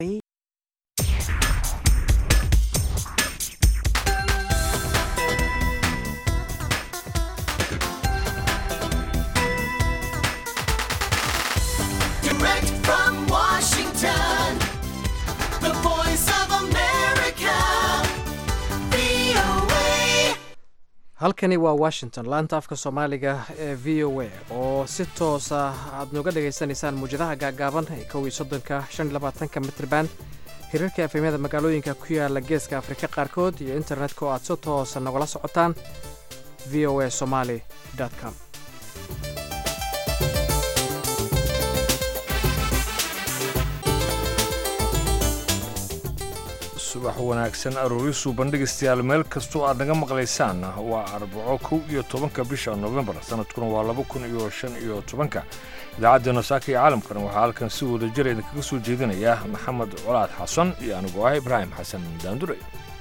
Direct from Washington, the voice of America, VOA. halkani waa washington laanta afka soomaaliga ee v o a oo si toosa aad nooga dhagaysanaysaan muwjadaha gaagaaban ee kow iyo soddonka shan iyo labaatanka mitrban hirarka efemyada magaalooyinka ku yaala geeska afrika qaarkood iyo internetka oo aad si toosa nogala socotaan v o a somaly com subax wanaagsan aroorisu bandhigaystayaal meel kastoo aad naga maqlaysaan waa arbaco kow iyo tobanka bisha nofembar sanadkuna waa laba kun iyo shan iyo tobanka idaacaddeenna saaka iyo caalamkan waxaa halkan si wada jir idinkaga soo jeedinaya maxamed colaad xasan iyo anigoo ah ibraahim xasan daandure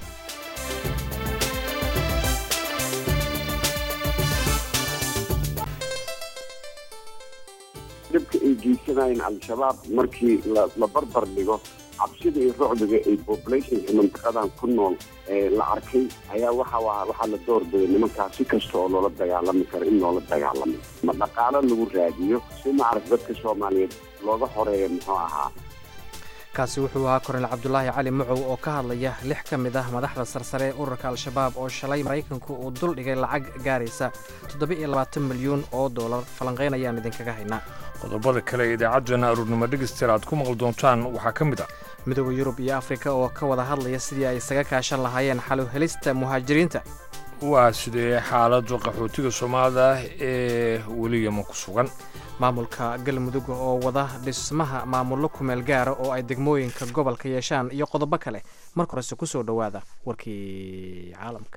dhibka ay geysanayeen al-shabaab markii la la barbar dhigo cabsida iyo rucdiga ay populationka mantaqadan ku nool ee la arkay ayaa waxa waa waxaa la doorbiday nimankaas si kasta oo loola dagaalami karo in loola dagaalamo ma dhaqaalo lagu raadiyo si maarag dadka soomaaliyeed looga horeeyo muxuu ahaa kaasi wuxuu ahaa kornel cabdulaahi cali mucow oo ka hadlaya lix ka mid ah madaxda sarsare ee ururka al-shabaab oo shalay maraykanku uu dul dhigay lacag gaaraysa toddoba-iyo labaatan milyuun oo doolar falanqayn ayaan idinkaga haynaa qodobada kale ee idaacaddeenna aruurnimo dhegaystayaal aad ku maqli doontaan waxaa ka mid ah midooda yurub iyo afrika oo ka wada hadlaya sidii ay isaga kaashan lahaayeen xalu helista muhaajiriinta waa sidee xaaladda qaxootiga soomaalida ee weli yaman ku sugan maamulka galmudug oo wada dhismaha maamullo kumeel gaara oo ay degmooyinka gobolka yeeshaan iyo qodobo kale marka horese ku soo dhowaada warkii caalamka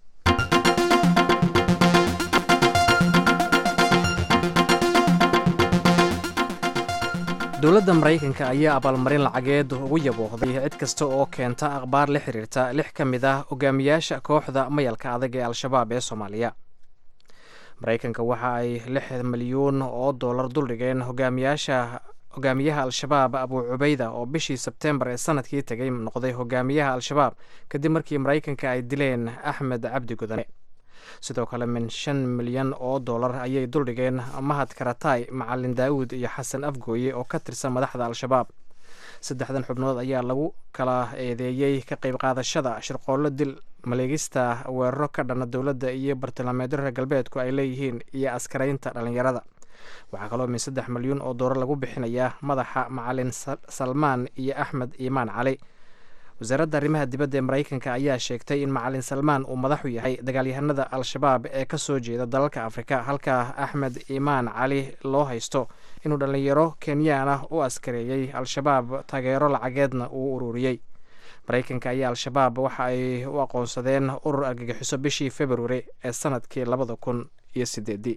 dowladda maraykanka ayaa abaalmarin lacageed ugu yaboohday cid kasta oo keenta akhbaar la xiriirta lix ka mid ah hogaamiyaasha kooxda mayalka adag ee al-shabaab ee soomaaliya maraykanka waxa ay lix milyuun oo dollar duldhigeen hogaamiyaasha hogaamiyaha al-shabaab abuu cubayda oo bishii sebtembar ee sanadkii tegay noqday hogaamiyaha al-shabaab kadib markii maraykanka ay dileen axmed cabdi gudane sidoo kale min shan milyan oo dollar ayay duldhigeen mahad karatay macalin daawud iyo xasan afgooye oo ka tirsan madaxda al-shabaab saddexdan xubnood ayaa lagu kala eedeeyey ka qayb qaadashada shirqoollo dil maleegista weeraro ka dhana dowladda iyo bartilmaameedyo reer galbeedku ay leeyihiin iyo askaraynta dhallinyarada waxaa kaloo min saddex milyuun oo doolar lagu bixinayaa madaxa macalin salmaan iyo axmed iimaan cali wasaaradda arrimaha dibadda ee maraykanka ayaa sheegtay in macalin salmaan uu madaxu yahay dagaalyahanada al-shabaab ee ka soo jeeda dalalka afrika halka axmed iimaan cali loo haysto inuu dhallinyaro kenyaan ah u askareeyey al-shabaab taageero lacageedna uu ururiyey maraykanka ayaa al-shabaab waxa ay u aqoonsadeen urur argagixiso bishii februari ee sanadkii labada kun iyo sideedii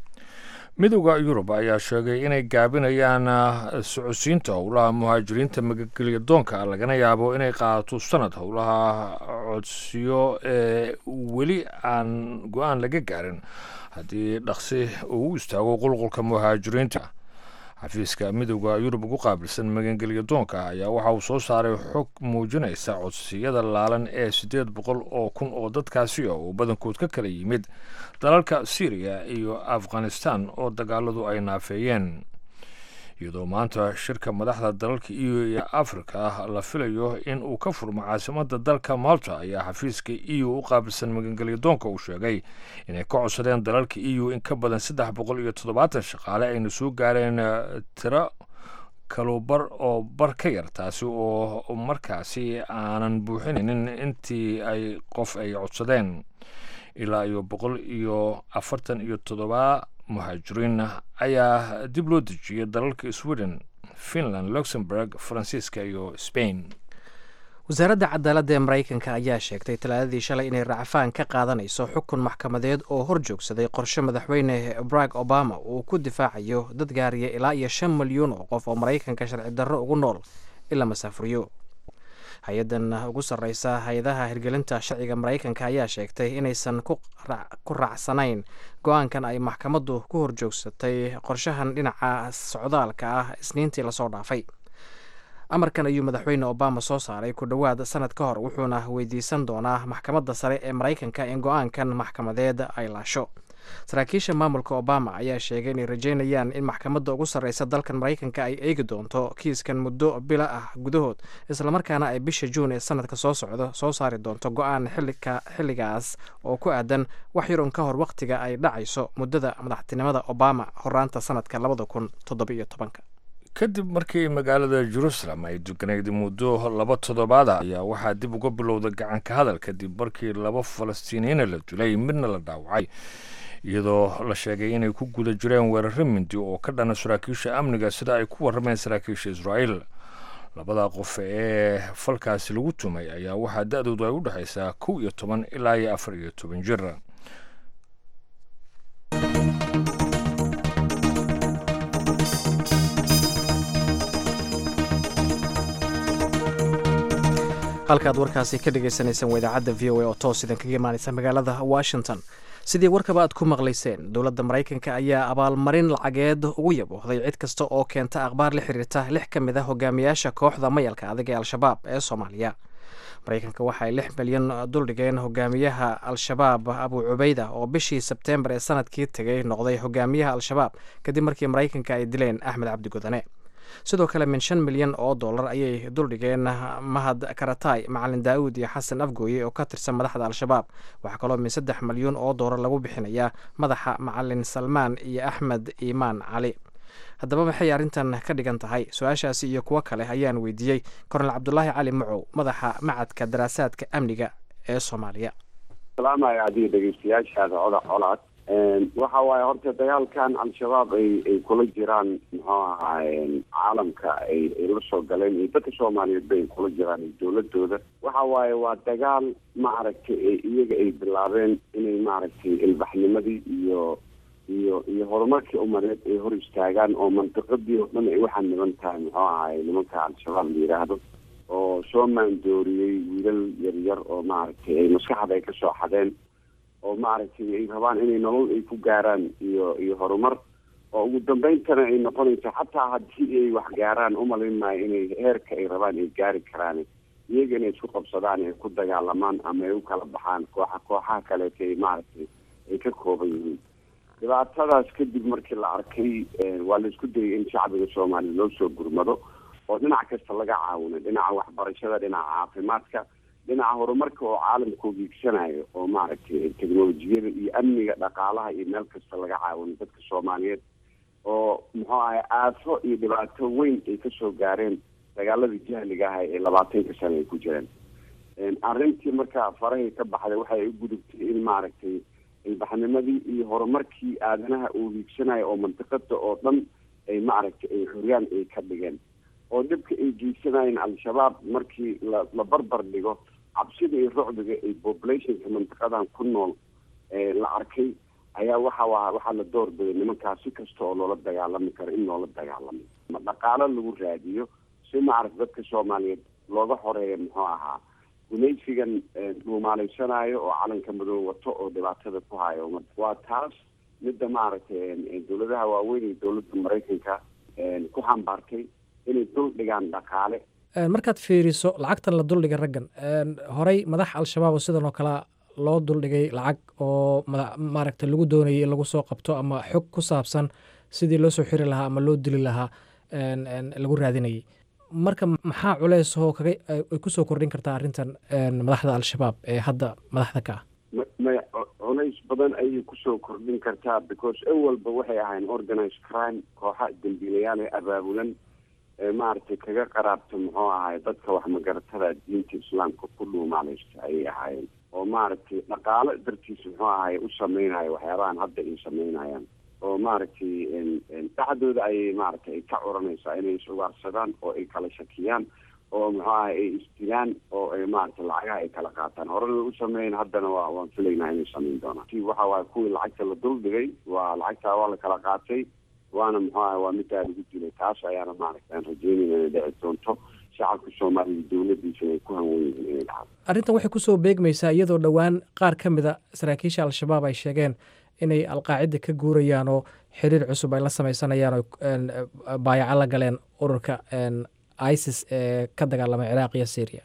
midowda yurub ayaa sheegay inay gaabinayaan socodsiinta howlaha muhaajiriinta magagelya doonka lagana yaabo inay qaadato sanad howlaha codsiyo ee weli aan go-aan laga gaarin haddii dhaqsi uu u istaago qulqulka muhaajiriinta xafiiska midowda yurub ugu qaabilsan magangelya doonka ayaa waxa uu soo saaray xog muujinaysa codsiyada laalan ee siddeed boqol oo kun oo dadkaasi ah oo badankood ka kala yimid dalalka syriya iyo afghanistan oo dagaaladu ay naafeeyeen iyadoo maanta shirka madaxda dalalka eu iyo afrika la filayo in uu ka furmo caasimadda dalka malta ayaa xafiiska eu u qaabilsan magangelya doonka uu sheegay inay ka codsadeen dalalka eu in ka badan saddex boqol iyo toddobaatan shaqaale ayna soo gaareen tiro kalubar oo bar ka yar taasi oo markaasi aanan buuxinaynin intii ay qof ay codsadeen ilaa iyo boqol iyo afartan iyo toddoba muhaajiriin ayaa dib loo dejiyay dalalka sweden finland luxemburg faransiiska iyo spain wasaaradda cadaaladda ee maraykanka ayaa sheegtay talaadadii shalay inay racfaan ka qaadanayso xukun maxkamadeed oo hor joogsaday qorshe madaxweyne barack obama uu ku difaacayo dad gaariya ilaa iyo shan milyuun oo qof oo maraykanka sharci darro ugu nool in la masaafuriyo hay-addan ugu sarreysa hay-adaha hirgelinta sharciga maraykanka ayaa sheegtay inaysan ku raacsanayn go-aankan ay maxkamaddu ku horjoogsatay qorshahan dhinaca socdaalka ah isniintii lasoo dhaafay amarkan ayuu madaxweyne obama soo saaray ku dhowaad sanad ka hor wuxuuna weydiisan doonaa maxkamadda sare ee maraykanka in go-aankan maxkamadeed ay laasho saraakiisha maamulka obama ayaa sheegay inay rajeynayaan in maxkamadda ugu sarreysa dalkan maraykanka ay eegi doonto kiiskan muddo bila ah gudahood islamarkaana ay bisha juun ee sanadka soo socdo soo saari doonto go-aan xilligaas oo ku aadan wax yarun ka hor wakhtiga ay dhacayso muddada madaxtinimada obama horaanta sanadka labada kun toddobiyo tobanka kadib markii magaalada jerusalem ay deganayd muddo laba toddobaada ayaa waxaa dib uga bilowda gacanka hadal kadib markii laba falastiiniyiina la dilay midna la dhaawacay iyadoo la sheegay inay ku guda jireen weeraro mindi oo ka dhana saraakiisha amniga sida ay ku warrameen saraakiisha israa'iil labada qof ee falkaasi lagu tumay ayaa waxaa da-doodu ay u dhexaysaa kow iyo toban ilaa iyo afar iyo toban jir halkaad warkaasi ka dhagaysanaysaan waa idaacadda v o a oo toos idan kaga imaanaysa magaalada washington sidii warkaba aad ku maqlayseen dowladda maraykanka ayaa abaalmarin lacageed ugu yaboohday cid kasta oo keenta akhbaar la xiriirta lix ka mid a hogaamiyaasha kooxda mayalka adag ee al-shabaab ee soomaaliya maraykanka waxay lix milyan duldhigeen hogaamiyaha al-shabaab abu cubeyda oo bishii sebteembar ee sanadkii tegay noqday hogaamiyaha al-shabaab kadib markii maraykanka ay dileen axmed cabdi godane sidoo kale min shan milyan oo dollar ayay duldhigeen mahad karatay macalin daa'uud iyo xasan afgooye oo ka tirsan madaxda al-shabaab waxaa kaloo min saddex milyuun oo dollar lagu bixinayaa madaxa macalin salmaan iyo axmed iimaan cali haddaba maxay arrintan ka dhigan tahay su-aashaasi iyo kuwo kale ayaan weydiiyey kornel cabdulaahi cali macow madaxa macadka daraasaadka amniga ee soomaaliya salaamaya adiga dhegeystayaashaada coda colaad waxa waaye horta dagaalkan al-shabaab ay ay kula jiraan muxuu ahaay caalamka ay ay la soo galeen iyo dadka soomaaliyeed ba ay kula jiraan iyo dowladooda waxa waaye waa dagaal maaragtay iyaga ay bilaabeen inay maaragtay ilbaxnimadii iyo iyo iyo horumarkii umareed ay hor istaagaan oo mantiqadii oo dhan ay waxaa niban tahay muxuu ahaay nimanka al-shabaab la yidhaahdo oo soo maandooriyey wiilal yaryar oo maaragtay ay maskaxda ay kasoo xadeen oo maaragtay ay rabaan inay nolol ay ku gaaraan iyo iyo horumar oo ugu dambayntana ay noqonayso xataa haddii ay wax gaaraan umalayn maayo inay heerka ay rabaan ay gaari karaan iyaga inay isku qabsadaan ay ku dagaalamaan ama ay u kala baxaan kooxa kooxaha kaleeta ay maaragtay ay ka kooban yihiin dhibaatadaas kadib markii la arkay waa la isku dayay in shacbiga soomaaliya loo soo gurmado oo dhinac kasta laga caawino dhinaca waxbarashada dhinaca caafimaadka dhinaca horumarka oo caalamka u hiigsanayo oo maaragtay teknolojiyada iyo amniga dhaqaalaha iyo meel kasta laga caawino dadka soomaaliyeed oo muxuu ahay aafo iyo dhibaato weyn ay kasoo gaareen dagaaladii jahliga ah ee labaatanka sano ay ku jireen arrintii markaa farahay ka baxday waxay u gudubtay in maaragtay ilbaxnimadii iyo horumarkii aadanaha uu hiigsanayo oo mantiqada oo dhan ay maaragtay ay xuryaan ay ka dhigeen oo dhibka ay geysanayeen al-shabaab markii la la barbar dhigo cabsida iyo rucdiga ay populationka mantiqadan ku nool la arkay ayaa waxa waa waxaa la doorbiday nimankaas si kasta oo loola dagaalami karo in loola dagaalamo ma dhaqaalo lagu raadiyo si maaragta dadka soomaaliyeed looga xoreeyo muxuu ahaa gumaysigan dhuumaalaysanaayo oo calanka madow wato oo dhibaatada ku hayo waa taas midda maaragtay dowladaha waaweyn iyo dowladda maraykanka ku xambaartay inay dul dhigaan dhaqaale markaad fiiriso lacagtan la duldhigay raggan horey madax al-shabaab oo sidan oo kale loo duldhigay lacag oo maaragta lagu doonayay in lagu soo qabto ama xog ku saabsan sidii loo soo xiri lahaa ama loo dili lahaa lagu raadinayay marka maxaa culeys oo kaga ay kusoo kordhin kartaa arrintan madaxda al-shabaab ee hadda madaxda ka ah may culays badan ayay kusoo kordhin kartaa because awalba waxay ahayn organized crime kooxa dembiilayaal ee abaabulan maaragtay kaga qaraabta muxuu ahay dadka wax magaratada diinta islaamka ku dhuumaalaysta ayay ahaayeen oo maaragtay dhaqaalo dartiisa muxuu ahay u sameynayo waxyaabahan hadda ay sameynayaan oo maaragtay dhexdooda ayay maaragtay ay ka curanaysaa inay is-ugaarsadaan oo ay kala shakiyaan oo muxuu ahay ay isdilaan oo ay maaragtay lacagaha ay kala qaataan horena u sameeyen haddana waa waan filaynaa inay sameyn doonaan ti waxa waaye kuwii lacagta la dul dhigay waa lacagtaa waa la kala qaatay waana muxuu ahay waa middaa lagu dilay taas ayaana maaragta aan rajeynayna inay dhici doonto shacabka soomaaliya dowladiisana ay ku hanwen yihiin inay dhacdo arrintan waxay kusoo beegmaysaa iyadoo dhowaan qaar ka mida saraakiisha al-shabaab ay sheegeen inay alqaacida ka guurayaan oo xiriir cusub ay la sameysanayaan oo baayaco la galeen ururka isis ee ka dagaalamay ciraaq iyo syria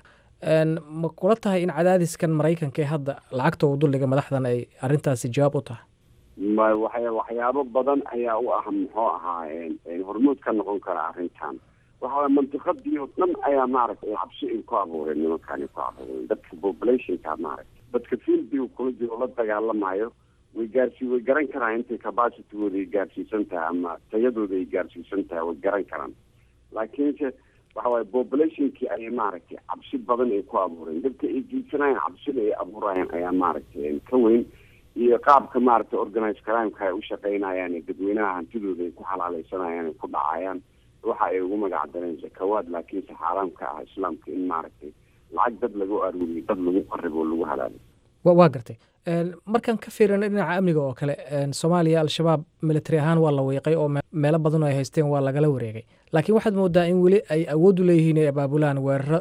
ma kula tahay in cadaadiskan maraykanka ee hadda lacagta uu duldhiga madaxdan ay arrintaasi jawaab u tahay ma waxya waxyaabo badan ayaa u ah muxuu ahaa hormuud ka noqon kara arrintan waxa mantiqadii oo dhan ayaa maaragtay cabsi ay ku abuureen nimankaani ku abuureen dadka populationka maaragtay dadka fieldiga kula jiro la dagaalamayo way gaarsi way garan karaan intay capacitygooda ay gaarsiisan tahay ama tayadooda ay gaarsiisan tahay way garan karaan laakiinse waxa waaye populationkii ayay maaragtay cabsi badan ay ku abuureen dadka ay geysanayaan cabsida ay abuurayaan ayaa maaragtay ka weyn iyo qaabka maaragtay organized crimeka ay u shaqeynayaan ee dadweynaha hantidooda ay ku xalaaleysanayaan ay ku dhacayaan waxa ay ugu magac dareen zakawaad laakiinse xaaraamka ah islaamka in maaragtay lacag dad lagu aruuriyo dad lagu qaribo oo lagu halaalo waa gartay markaan ka fiirina dhinaca amniga oo kale soomaaliya al-shabaab military ahaan waa la wiiqay oo meelo badan oo ay haysteen waa lagala wareegay laakiin waxaad moodaa in weli ay awood u leeyihiin ay abaabulaan weeraro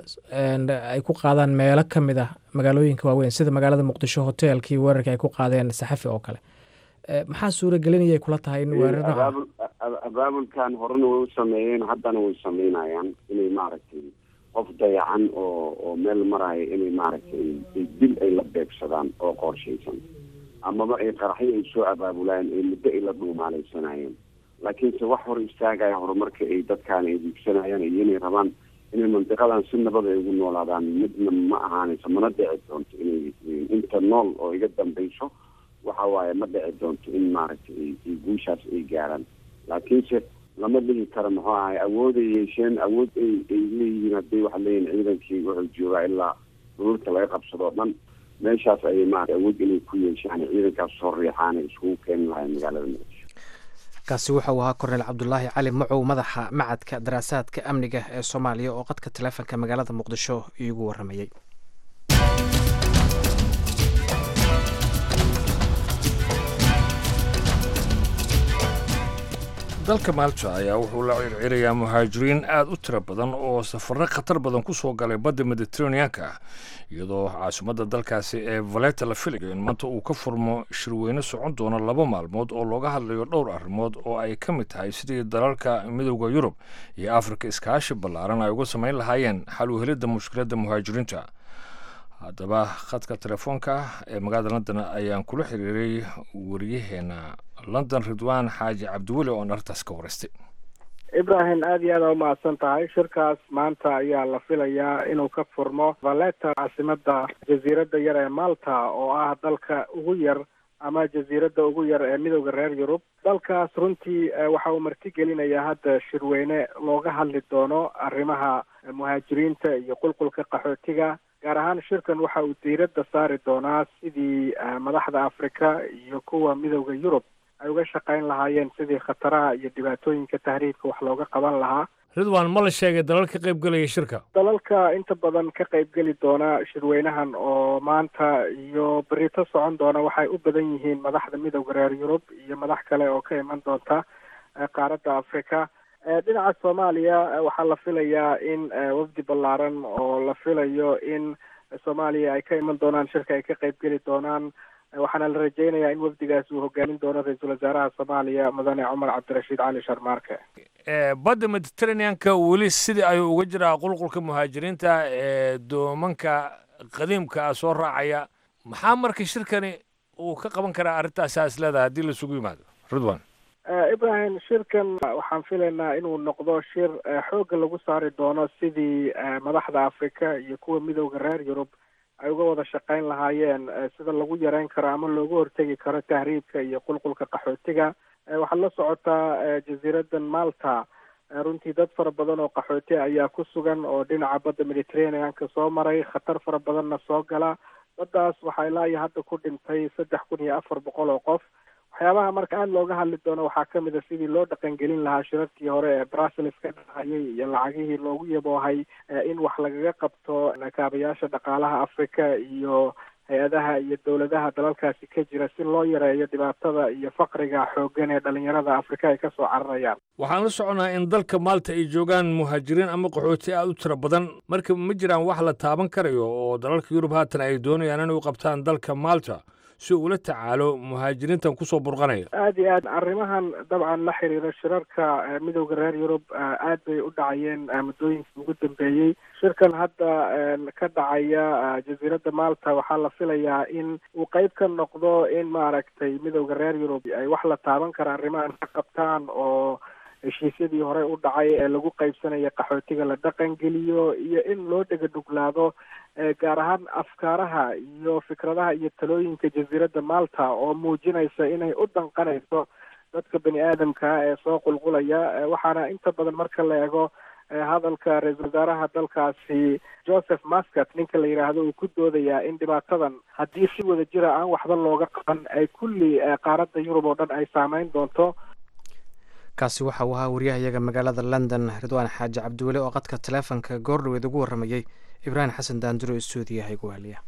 ay ku qaadaan meelo ka mid ah magaalooyinka waaweyn sida magaalada muqdisho hoteelkii weerarka ay ku qaadeen saxafi oo kale maxaa suuragelinayay kula tahay in weeraro abaabulkan horena way u sameeyeen haddana way sameynayaan inay maaragtay qof dayacan oo oo meel maraya inay maaragtay dil ay la beegsadaan oo qorshaysan amaba ay qaraxyo ay soo abaabulaan ee muddo ay la dhuumaalaysanayeen laakiinse wax hor istaagaya horumarka ay dadkaan ay diigsanayaan iyo inay rabaan inay mandiqadan si nabad ay ugu noolaadaan midna ma ahaanayso mana dhici doonto inay inta nool oo iga dambayso waxa waaye ma dhici doonto in maaragtay ay guushaas ay gaaraan laakiinse lama dhihi karo muxuu ahay awooday yeesheen awood ay ay leeyihiin hadday waxa leeyihin ciidankii wuxuu joogaa ilaa dhululka laga qabsadoo dhan meeshaas ayay maarata awood inay ku yeeshaan ciidankaas soo riixaan ay iskugu keeni lahayn magaalada muqdisho kaasi wuxuu ahaa korneyl cabdulaahi cali macow madaxa macadka daraasaadka amniga ee soomaaliya oo qadka taleefonka magaalada muqdisho iigu waramayey dalka maalta ayaa wuxuu la circirayaa muhaajiriin aad u tiro badan oo safarro khatar badan ku soo galay badda mediteraneanka iyadoo caasimadda dalkaasi ee valeta la filayo in maanta uu ka furmo shirweyne socon doono laba maalmood oo looga hadlayo dhowr arrimood oo ay ka mid tahay sidii dalalka midowda yurub iyo afrika iskaashi ballaaran ay uga samayn lahaayeen xal u helidda mushkiladda muhaajiriinta haddaba khadka telefoonka ee magaalada london ayaan kula xiriiray wariyaheena london ridwaan xaaji cabdiweli oon arrintaas ka waraystay ibrahim aada iyo aada umahadsan tahay shirkaas maanta ayaa la filayaa inuu ka furmo valeta caasimada jasiiradda yar ee malta oo ah dalka ugu yar ama jasiiradda ugu yar ee midowda reer yurub dalkaas runtii waxa uu martigelinayaa hadda shirweyne looga hadli doono arrimaha muhaajiriinta iyo qulqulka qaxootiga gaar ahaan shirkan waxa uu diiradda saari doonaa sidii madaxda afrika iyo kuwa midowda yurub ay uga shaqayn lahaayeen sidii khataraha iyo dhibaatooyinka tahriibka wax looga qaban lahaa ridwan ma la sheegay dalal ka qayb gelaya shirka dalalka inta badan ka qayb geli doona shirweynahan oo maanta iyo berito socon doona waxay u badan yihiin madaxda midowda reer yurub iyo madax kale oo ka iman doonta qaaradda afrika dhinaca soomaaliya waxaa la filayaa in wafdi ballaaran oo la filayo in soomaaliya ay ka iman doonaan shirka ay ka qayb geli doonaan waxaana la rajeynayaa in wafdigaas uu hogaamin doono ra-iisul wasaaraha soomaaliya mudane cumar cabdirashiid cali sharmaarke badda mediteraneanka weli sidii ayuu uga jiraa qulqulka muhaajiriinta ee doomanka qadiimka ah soo raacaya maxaa marka shirkani uu ka qaban karaa arrintaasi is leedahay haddii laisugu yimaado ridwan ibrahim shirkan waxaan filaynaa inuu noqdo shir xoogga lagu saari doono sidii madaxda afrika iyo kuwa midowda reer yurub ay uga wada shaqayn lahaayeen sida lagu yareyn karo ama looga hortegi karo tahriibka iyo qulqulka qaxootiga waxaad la socotaa jasiiradan malta runtii dad fara badan oo qaxooti ayaa ku sugan oo dhinaca badda mediterraneanka soo maray khatar fara badanna soo gala baddaas waxaa ilaa iyo hadda ku dhintay saddex kun iyo afar boqol oo qof waxyaabaha marka aada looga hadli doono waxaa kamid a sidii loo dhaqangelin lahaa shirarkii hore ee brussels ka dhacayay iyo lacagihii loogu yaboohay in wax lagaga qabto kaabayaasha dhaqaalaha africa iyo hay-adaha iyo dowladaha dalalkaasi ka jira si loo yareeyo dhibaatada iyo faqriga xooggan ee dhalinyarada afrika ay kasoo cararayaan waxaan la soconaa in dalka maalta ay joogaan muhaajiriin ama qaxooti aada u tiro badan marka ma jiraan wax la taaban karayo oo dalalka yurub haatan ay doonayaan inay u qabtaan dalka maalta si uula tacaalo muhaajiriintan kusoo burqanaya aada iyo aad arrimahan dabcan la xiriira shirarka midowda reer yurub aad bay u dhacayeen muddooyinkii ugu dambeeyey shirkan hadda ka dhacaya jasiiradda malta waxaa la filayaa in uu qeyb ka noqdo in maaragtay midowda reer yurub ay wax la taaban kara arrimahan ka qabtaan oo heshiisyadii hore u dhacay ee lagu qaybsanaya qaxootiga la dhaqangeliyo iyo in loo dhega dhuglaado gaar ahaan afkaaraha iyo fikradaha iyo talooyinka jasiiradda malta oo muujinaysa inay u danqanayso dadka bani aadamka ee soo qulqulaya waxaana inta badan marka la eego hadalka ra-iisul wasaaraha dalkaasi joseph mascat ninka la yidhaahdo uu ku doodayaa in dhibaatadan haddii si wada jira aan waxba looga qaban ay kulli qaaradda yurub oo dhan ay saameyn doonto kaasi waxa uu ahaa waryahayaga magaalada london ridwaan xaaji cabdiweli oo qadka taleefonka goordhoweed ugu warramayey ibraahim xasan daanduro stuudiyaha igu heliya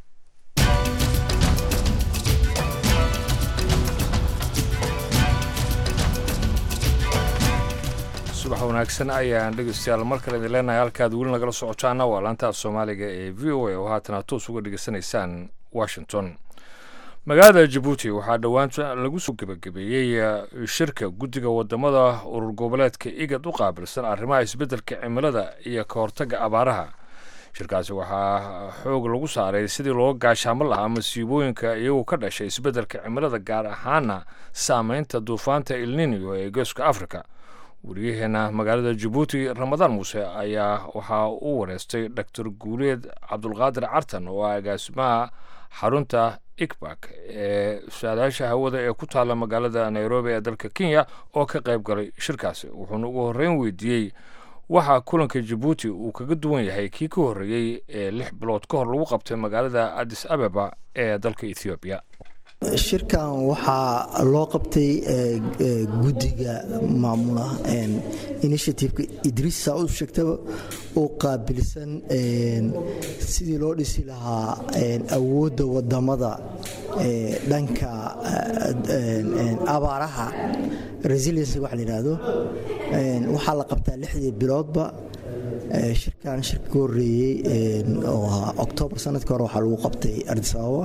subax wanaagsan ayaan dhegeystayaal mar kale idin leenahay halkaad weli nagala socotaana waa laantaaf soomaaliga ee v o a oo haatana toos uga dhegeysanaysaan washington magaalada jabuuti waxaa dhowaanta lagu soo gebagabeeyey shirka guddiga wadamada urur goboleedka igad u qaabilsan arrimaha isbeddelka cimilada iyo ka hortagga abaaraha shirkaasi waxaa xoog lagu saaray sidii looga gaashaamo lahaa masiibooyinka iyagoo ka dhashay isbeddelka cimilada gaar ahaana saameynta duufaanta ilninio ee geeska africa wariyaheena magaalada jabuuti ramadaan muuse ayaa waxaa u wareystay doctor guuleed cabdulqaadir cartan oo ah agaasimaha xarunta ikbak ee saadaasha hawada ee ku taalla magaalada nairobi ee dalka kenya oo ka qayb galay shirkaasi wuxuuna ugu horreyn weydiiyey waxaa kulanka jabuuti uu kaga duwan yahay kii ka horreeyey ee lix bilood ka hor lagu qabtay magaalada addis ababa ee dalka ethoobiya shirkan waxaa loo qabtay guddiga maamula initiativeka idriis saa u sheegtaba oo qaabilsan sidii loo dhisi lahaa awoodda wadamada dhanka abaaraha resiliency waxa la yidhaahdo waxaa la qabtaa lixdii biloodba shirkan shirka ka horreeyey oo ahaa oktoobar sanadka hore waxaa lagu qabtay ardis ababa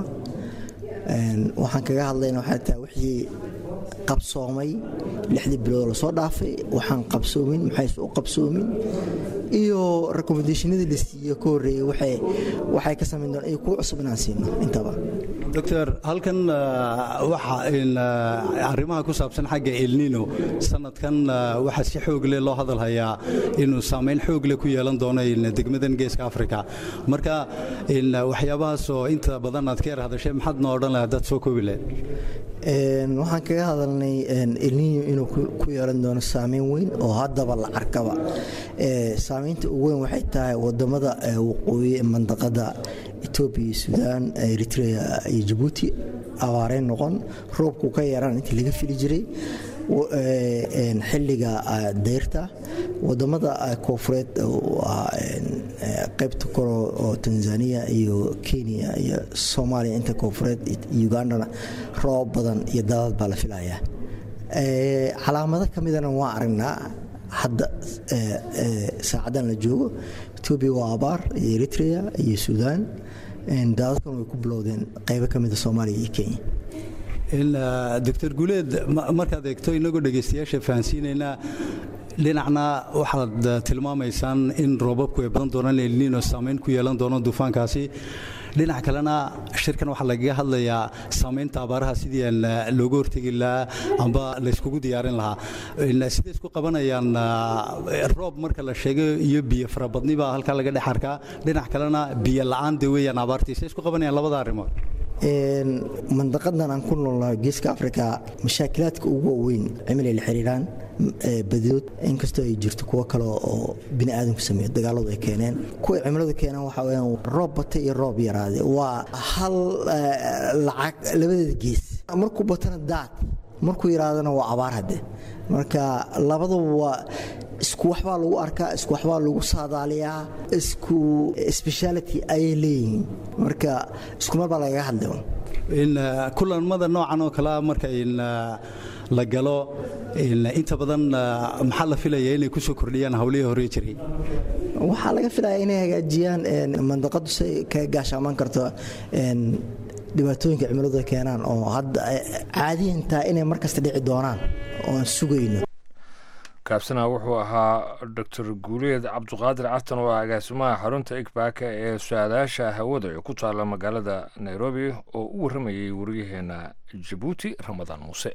waxaan kaga hadlayna waxay tahay wixii qabsoomay lixdii bilood lasoo dhaafay waxaan qabsoomin maxayse u qabsoomin iyo recommendationadii la siiye ka horreeyey waxay ka samayn doon iyo kuwa cusub inaan siino intaba doctor halkan waxa arrimaha ku saabsan xagga elnino sanadkan waxaa si xoog leh loo hadal hayaa inuu saamayn xoog leh ku yeelan doono degmadan geeska africa marka waxyaabahaas oo inta badan aad ka yar hadashay maxaad noo odhan lahaa dad soo koobi leh waxaan kaga hadalnay elnino inuu ku yeelan doono saameyn weyn oo haddaba la arkaba saameynta ugu weyn waxay tahay wadamada waqooyi mandaqada etoobiya iyo suudaan eritrea iyo jabuuti abaareen noqon roobku ka yaraan intii laga fili jiray xilliga dayrta wadamada koofureed qaybta koro oo tanzania iyo kenya iyo soomaaliya inta koofureed ugandana roob badan iyo daadad baa la filayaa calaamado ka midana waa aragnaa hadda saacadan la joogo etoobiya waa abaar iyo eritrea iyo suudaan daadadkan way ku bilowdeen qaybo ka mida soomaaliya iyo kenya doctor guuleed markaad eegto inagoo dhegaystayaasha fahansiinaynaa dhinacna waxaad tilmaamaysaan in roobabku ay badan doonaan elnino saamayn ku yeelan doono duufaankaasi dhinac kalena shirkan waxaa lagaga hadlayaa saamaynta abaaraha sidii aan looga hortegi lahaa amba layskugu diyaarin lahaa siday isku qabanayaan roob marka la sheego iyo biyo farabadni baa halkaa laga dhex arkaa dhinac kalena biyo la-aan de weeyaan abaartii siday isku qabanayaan labada arrimood mandaqadan aan ku noolnahay geeska africa mashaakilaadka ugu waaweyn cimilay la xiriiraan badidood inkastoo ay jirto kuwo kale oo bini aadamku sameeyo dagaaladu ay keeneen kuwa cimiladu keenaan waxaa weyaan roob bata iyo roob yaraade waa hal lacag labadeeda gees markuu batana daad markuu yaraadana waa abaar hadde marka labadaba waa isku waxbaa lagu arkaa isku waxbaa lagu saadaaliyaa isku speciality ayay leeyihiin marka isku mar baa lagaga hadlay kulanmada noocan oo kalea marka la galo inta badan maxaa la filaya inay ku soo kordhiyaan hawlihii hore jiray waxaa laga filaya inay hagaajiyaan mandaqadu si kaga gaashaamaan karto dhibaatooyinka cimiladu ay keenaan oo hadda caadiyan tahay inay markasta dhici doonaan oo aan sugayno kaabsana wuxuu ahaa doctor guuleed cabduqaadir catan oo ah agaasimaha xarunta igbaaka ee su-aalayaasha hawada ee ku taala magaalada nairobi oo u warramayay wariyaheena jabuuti ramadaan muuse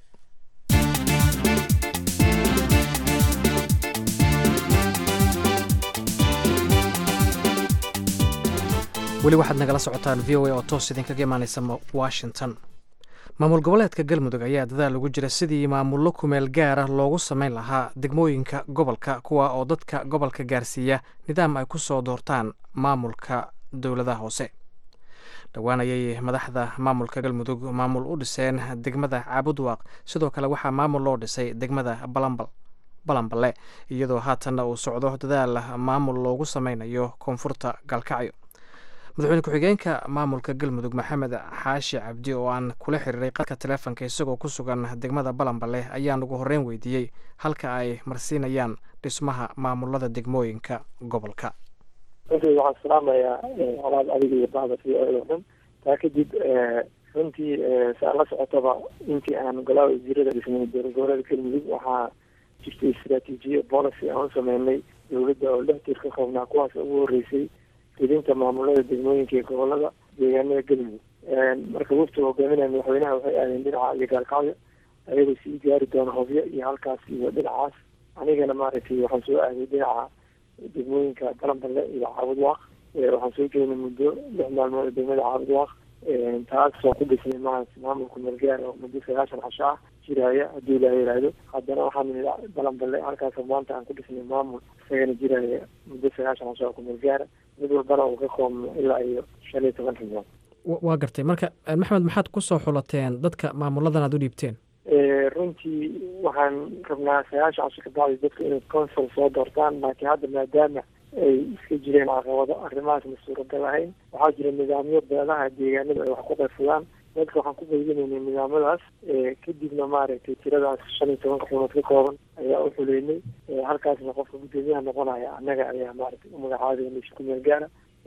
weli waxaad nagala socotaan v o a oo toos idinkaga imaanaysa washington maamul goboleedka galmudug ayaa dadaal ugu jira sidii maamullo kumeel gaara loogu samayn lahaa degmooyinka gobolka kuwa oo dadka gobolka gaarsiiya nidaam ay ku soo doortaan maamulka dowladaha hoose dhowaan ayay madaxda maamulka galmudug maamul u dhiseen degmada caabudwaaq sidoo kale waxaa maamul loo dhisay degmada balambal balanballe iyadoo haatanna uu socdo dadaal maamul loogu sameynayo koonfurta galkacyo madaxweyne ku-xigeenka maamulka galmudug maxamed xaashi cabdi oo aan kula xiriiray qadka taleefonka isagoo ku sugan degmada balanbale ayaan ugu horreyn weydiiyey halka ay marsiinayaan dhismaha maamulada degmooyinka gobolka runtii waxaan salaamayaa colaad adiga iyo bacda v o oo dhan taa kadib runtii saa la socotaba intii aan golaha wasiirada dhisnay dowlad goboleeda galmudug waxaa jirtay istraatiijiya policy aan u sameynay dowladda oo lix tir ka koobnaa kuwaas ugu horreysay fidinta maamulada degmooyinka iyo gobolada deegaanada galmudug marka waftiga hogaaminaya madaxweynaha waxay aadeen dhinaca iyo gaalkacyo ayagoo sii gaari doona hobyo iyo halkaas iyo dhinacaas anigana maaragtay waxaan soo aaday dhinaca degmooyinka balanballe iyo caabudwaaq waxaan soo joognay muddo lix maalmood oo degmada caabudwaaq taasoo ku dhisnay ma maamulka meelgaar oo muddo sagaashan casho ah jiraya haddii ilaa yidhaahdo haddana waxaan nidhi balanballe halkaasoo maanta aan ku dhisnay maamul isagana jiraya muddo sagaashan casho oo kumeelgaara mid walbana uu ka koobno ilaa iyo shan iyo toban xibnood waa gartay marka maxmed maxaad ku soo xulateen dadka maamuladan aad u dhiibteen runtii waxaan rabnaa sagaashan casho ka bacdi dadka inay consul soo doortaan laakiin hadda maadaama ay iska jireen caqabado arrimahaasna suuragal ahayn waxaa jira nidaamyo beelaha deegaanada ay wax ku qaybsadaan dadka waxaan ku qaybinaynay nidaamadaas kadibna maaragtay tiradaas shan iyo tobanka xubnood ka kooban ayaa u xuleynay halkaasna qofka guddoomiyaha noqonaya annaga ayaa maaragtay u magacaabay isku meel gaara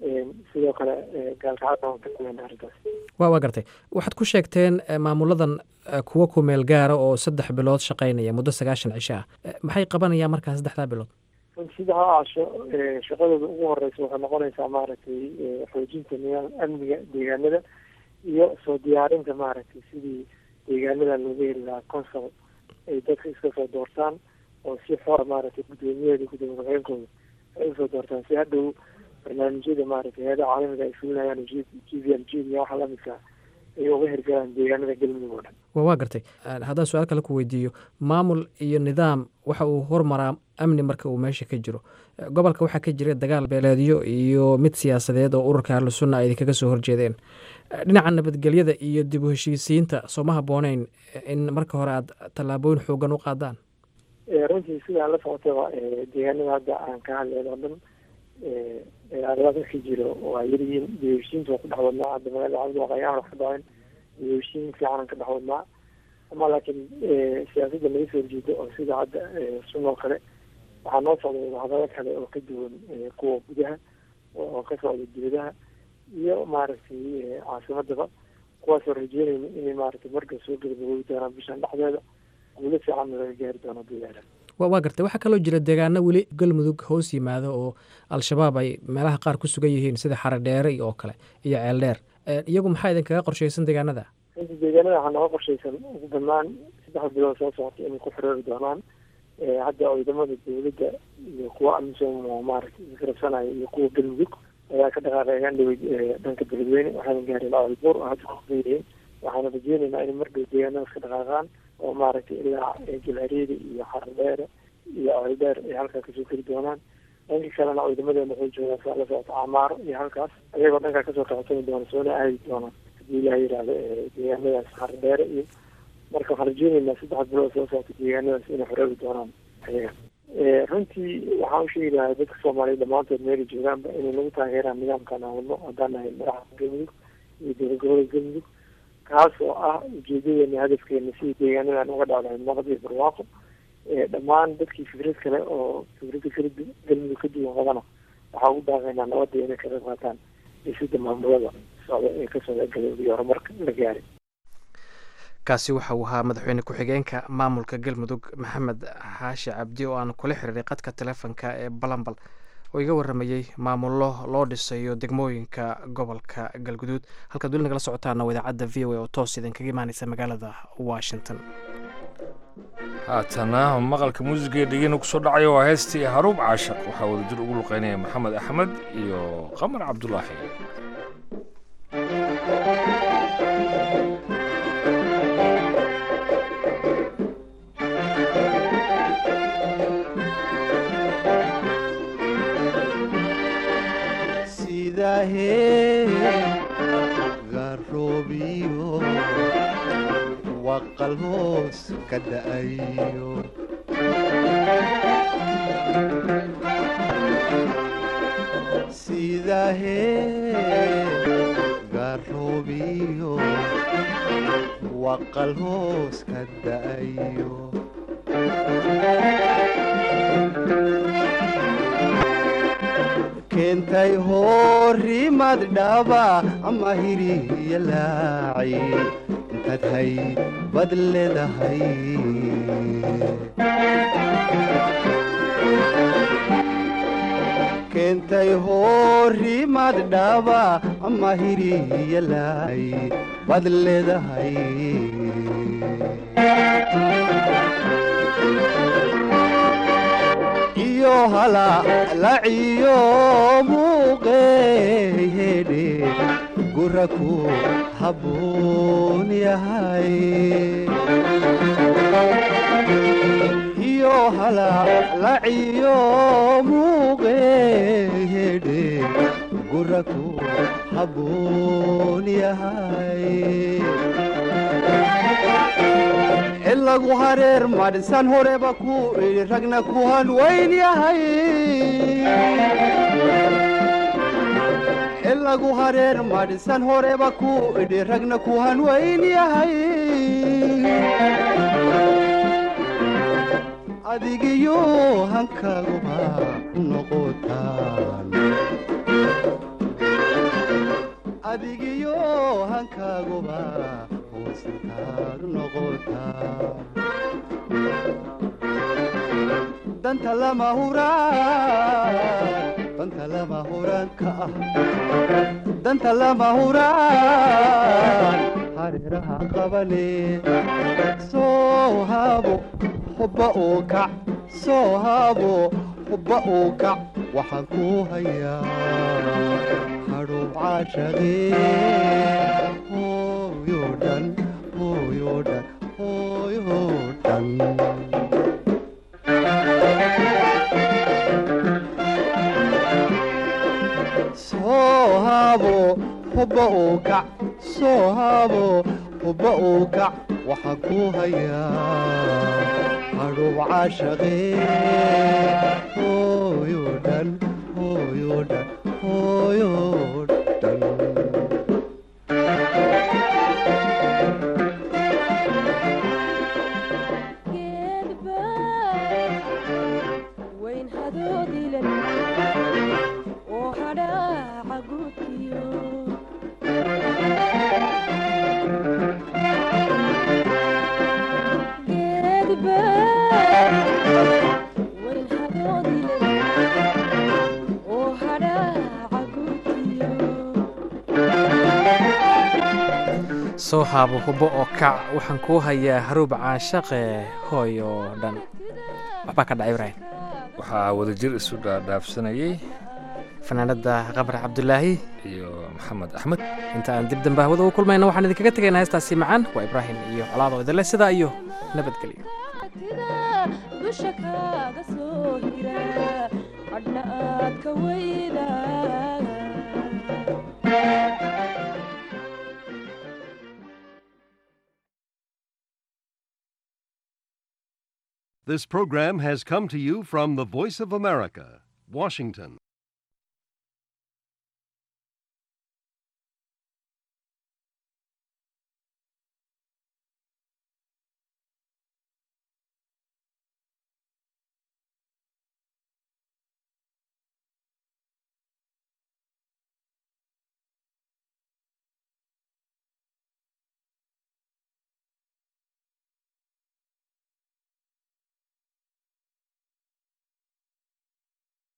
sidoo kale gaalkacada arrintaas wa waa gartay waxaad ku sheegteen maamuladan kuwa ku meel gaara oo saddex bilood shaqaynaya muddo sagaashan cisho ah maxay qabanayaan markaa saddexdaa bilood saddexdaa casho shaqadooda ugu horeysa waxay noqonaysaa maaragtay xoojinta nidaam amniga deegaanada iyo soo diyaarinta maaragtay sidii deegaanada looga heli lahaa consul ay dadka iska soo doortaan oo si xora maaragtay guddoomiyaheeda guddoomiye ku-xigeenkooda ay usoo doortaan si hadhow barnaamijyada maaragtay hay-adaha caalamiga ay fulinayaan g v l g iyo waxa lamidka ay uga hirgalaan deegaanada galmudug oo dhan wa waa gartay haddaan su-aal kale ku weydiiyo maamul iyo nidaam waxa uu hormaraa amni marka uu meesha ka jiro gobolka waxaa ka jira dagaal beeleedyo iyo mid siyaasadeed oo ururka ahlu sunna ay idinkaga soo horjeedeen dhinaca nabadgelyada iyo dib u heshiisiinta sooma habbooneyn in marka hore aad tallaabooyin xoogan u qaadaan runtii sidaa la socotaba deegaanada hadda aan ka hadleen oo dhan dagaalada ka jiro waa yaryihiin dib heshiinta waa ku dhex wadnaa hadda magaalada cabdiwaaq ayaan wax ka dhacin dib heshiin fiicanan ka dhex wadnaa ama laakiin siyaasadda laga soo horjeedo oo sida hadda sunoo kale waxaa noo socda wadahadalo kale oo ka duwan kuwa gudaha oo ka socda dibadaha iyo maaragtay caasimadaba kuwaasoo rajeynayna inay maaragtay marka soo gabagaboobi doonaan bishan dhexdeeda guulo fiicanna laga gaari doono diyaara wa waa gartay waxaa kaloo jira deegaano weli galmudug hoos yimaado oo al-shabaab ay meelaha qaar ku sugan yihiin sida xaradheere oo kale iyo ceeldheer iyagu maxaa idinkaga qorshaysan deegaanada runtii deegaanada waxaa nooga qorshaysan ugu badnaan saddex bilood soo socota inay ku xiriiri doonaan hadda ciidamada dowladda iyo kuwa amisom oo maaragtay isgarabsanaya iyo kuwa galmudug ayaa ka dhaqaaqeegaan dhawey dhanka beledweyne waxaana gaareen albuur oo hadda kusugan yihiin waxaana rajeynaynaa inay mardhow deegaanadaas ka dhaqaaqaan oo maaragtay ilaa jilhareeda iyo xaradheere iyo ceeldheer ay halkaa kasoo keli doonaan dhanka kalena ciidamadeena waxay joogaan saa la socota camaaro iyo halkaas ayagoo dhankaa kasoo kaxsani doona soona aadi doonaan hadii ilaha yidhaahdo deegaanadaas xaradheere iyo marka waxaan rajeynaynaa saddex bilood soo socota deegaanadaas inay xoreeri doonaan ayaga runtii waxaan usheegi lahaa dadka soomaaliya dhammaantood meelay joogaanba inay nagu taageeraan nidaamkan aan wadno haddaan nahay madaxa galmudug iyo dowlad gobolada galmudug kaas oo ah ujeedadeena hadafkeena sidii deegaanadan uga dhacdahay nabad iyo barwaaqo dhammaan dadkii fikrad kale oo fikradda kala galmudug ka duwan qabana waxaa ugu daaqaynaa nabadda inay ka qayb qaataan dhisidda maamulada socda ee ka socda galmudug iyo horumarka la gaaray kaasi waxa uu ahaa madaxweyne ku-xigeenka maamulka galmudug maxamed xaashi cabdi oo aan kula xiriiray qadka telefonka ee balambal oo iga waramayey maamullo loo dhisayo degmooyinka gobolka galguduud halkaad weli nagala socotaana waa idaacadda v o a oo toos idinkaga imaaneysa magaalada washington haatana maqalka muusiga dhegeyna kusoo dhacaya waa heestii haruub caashaq waxaa wadajir ugu luqeynaya maxamed axmed iyo qamar cabdulaahi garoobiyo waqal hoos ka da'ayo sidahee garoobiyo waqal hoos ka da'ayo keentay horimad dhaba ama hiriya laaci intaad hay bad leedahay keentay horimad dhaba ama hiriya laaci bad leedahay iyo halalaciyo muuqeehedhe guraku habboon yahay iyo halalaciyo muuqeehedhe guraku habboon yahay ilagu hareer madhisan horeba ku idhi ragna ku hanwayn yahay ilagu hareer madhisan horeba ku idhi ragna ku hanwayn yahay adigiyo hankaguba noqotaan adigiyo hankaaguba hoosintaad noqotaa danta lama huraan danta lama huraan ka ah danta lama huraan hareeraha qabane soo haabo hubba uu kac soo haabo hubba uu kac waxaan ku hayaa hadhow caashaqee hooyo dhan hooyo dhan hooyo dhan soo haabo hubba uu kac soo haabo hubba uu kac waxaan ku hayaa hadhow caashaqee hooyo dhan hooyo dhan hooyo dhan soo haabo hubo oo kac waxaan kuu hayaa haruub caashaqe hooy oo dhan waxbaa ka dhacay ibraahim waxaa wadajir isu dhaadhaafsanayey fanaanada qamar cabdulaahi iyo maxamed axmed inta aan dib dambe hawada u kulmayna waxaan idinkaga tegaynaa heestaasi macaan waa ibraahim iyo colaado idinle sidaa iyo nabadgelyo dusha kaaga soo hira hadhna aad ka weyda This program has come to you from the Voice of America, Washington.